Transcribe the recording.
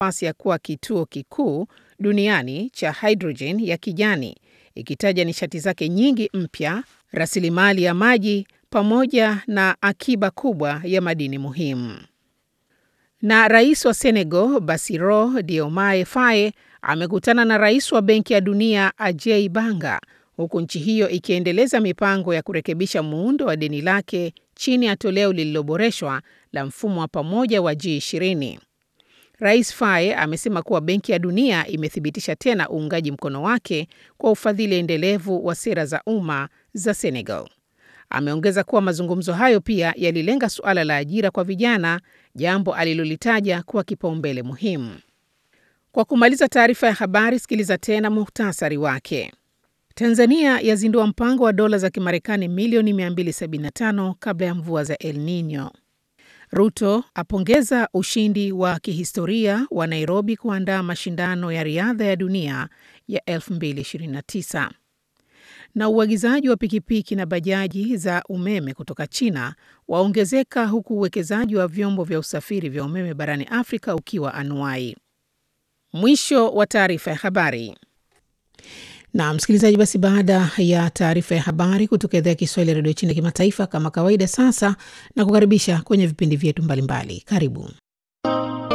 nafasi ya kuwa kituo kikuu duniani cha hidrojeni ya kijani, ikitaja nishati zake nyingi mpya, rasilimali ya maji pamoja na akiba kubwa ya madini muhimu. Na rais wa Senegal Bassirou Diomaye Faye amekutana na rais wa Benki ya Dunia Ajay Banga huku nchi hiyo ikiendeleza mipango ya kurekebisha muundo wa deni lake chini ya toleo lililoboreshwa la mfumo wa pamoja wa G20. Rais Faye amesema kuwa Benki ya Dunia imethibitisha tena uungaji mkono wake kwa ufadhili endelevu wa sera za umma za Senegal. Ameongeza kuwa mazungumzo hayo pia yalilenga suala la ajira kwa vijana, jambo alilolitaja kuwa kipaumbele muhimu. Kwa kumaliza taarifa ya habari, sikiliza tena muhtasari wake. Tanzania yazindua mpango wa dola za Kimarekani milioni 275 kabla ya mvua za El Nino. Ruto apongeza ushindi wa kihistoria wa Nairobi kuandaa mashindano ya riadha ya dunia ya 2029. Na uagizaji wa pikipiki na bajaji za umeme kutoka China waongezeka huku uwekezaji wa vyombo vya usafiri vya umeme barani Afrika ukiwa anuai. Mwisho wa taarifa ya habari. Na msikilizaji, basi baada ya taarifa ya habari kutoka idhaa ya Kiswahili ya redio China kimataifa, kama kawaida, sasa na kukaribisha kwenye vipindi vyetu mbalimbali. Karibu.